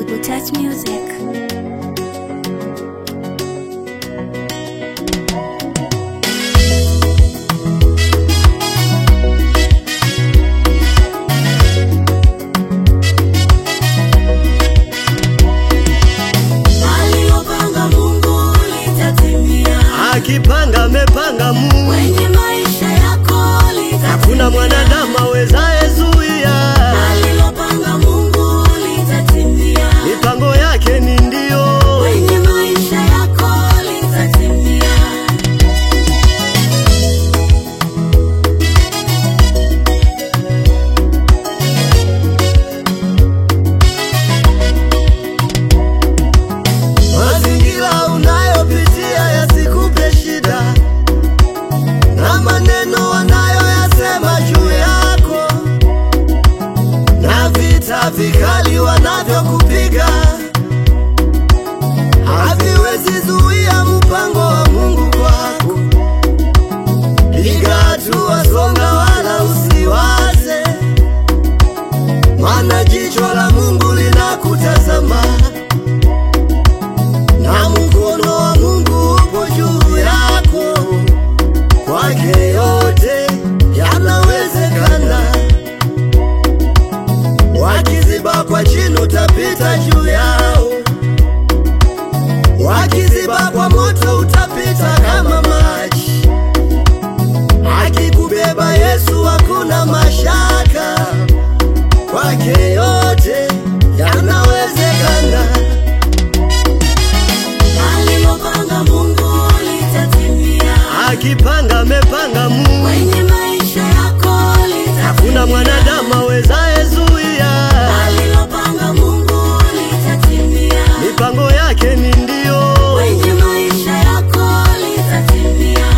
Double Touch Music. Alilopanga Mungu litatimia, Akipanga amepanga Mungu, kwenye maisha yako litatimia. hakuna mwanadamu awezaye zuia. Alilopanga Mungu litatimia, Mipango yake ni ndio, kwenye maisha yako litatimia. mazingira unayopitia yasikupe shida, na maneno wanayoyasema juu yako, na vita vikali wanavyokupiga haviwezi zuia mpango wa Mungu kwako. Piga hatua, songa, wala usiwaze, maana jicho la Mungu linakutazama na mkono wa Mungu upo juu yako. Kwake yote yanawezekana. Wakiziba kwa chini, utapita juu yao. Wakiziba kwa moto, utapita kama maji. Akikubeba Yesu, hakuna mashaka. Kwake yote yanawezekana. Alilopanga Mungu litatimia, Akipanga amepanga Mungu, kwenye maisha yako litatimia. hakuna mwanadamu awezaye zuia. Alilopanga Mungu litatimia, Mipango yake ni ndio, kwenye maisha yako litatimia.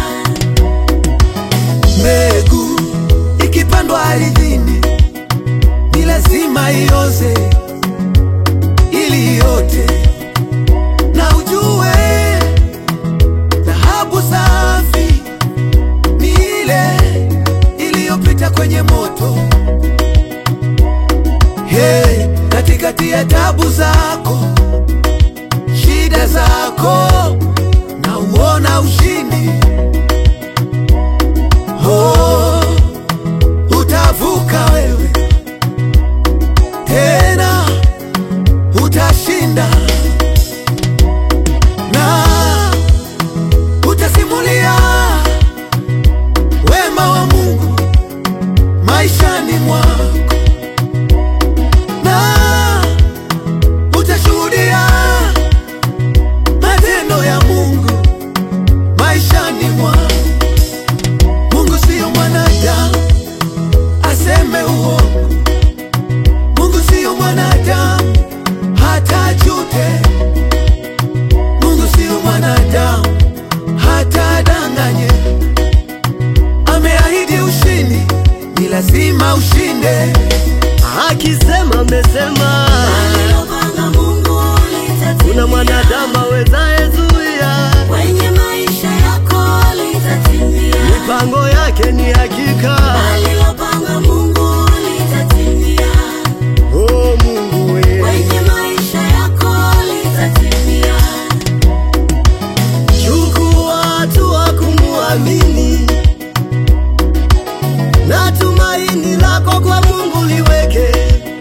Mbegu ikipandwa ardhini ni lazima ioze ili iote, na ujue dhahabu safi ni ile iliyopita kwenye moto. Hey, katikati ya tabu zako, shida zako, na uona ushindi Oh, utavuka wewe tena, utashinda na utasimulia wema wa Mungu maishani mwako, na utashuhudia matendo ya Mungu maishani mwako. Mungu siyo mwanadamu aseme uongo. Mungu siyo mwanadamu hata ajute. Mungu siyo mwanadamu hata adanganye. Ameahidi ushindi, ni lazima ushinde. akisema amesema. Alilopanga Mungu litatimia, Kuna mwanadamu awezaye zuia. kwenye maisha yako litatimia. Mipango yake ni hakika. Alilopanga Mungu litatimia, Oh Mungu we, kwenye maisha yako litatimia. chukua hatua kumuamini, na tumaini lako kwa Mungu liweke.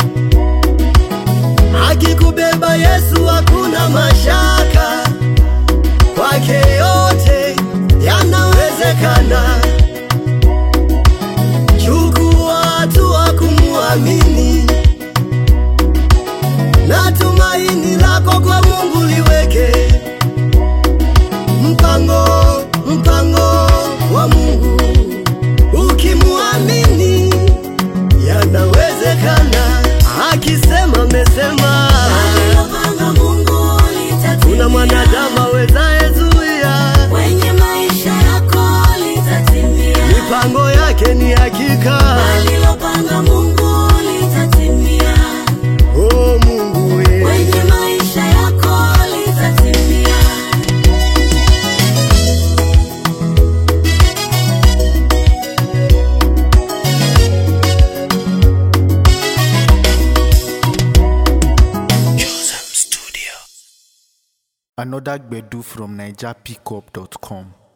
Akikubeba Yesu, hakuna mashaka. Kwake yote yanawezekana. Chukua hatua kumuamini, na tumaini lako kwa Mungu liweke. Mpango, mpango wa Mungu ukimuamini, yanawezekana. Akisema amesema, Alilopanga Mungu litatimia, kuna mwanadamu awezaye zuia. kwenye maisha yako litatimia. Mipango yake ni hakika. Alilopanga Mungu litatimia. Another Gbedu from NigerPickup.com.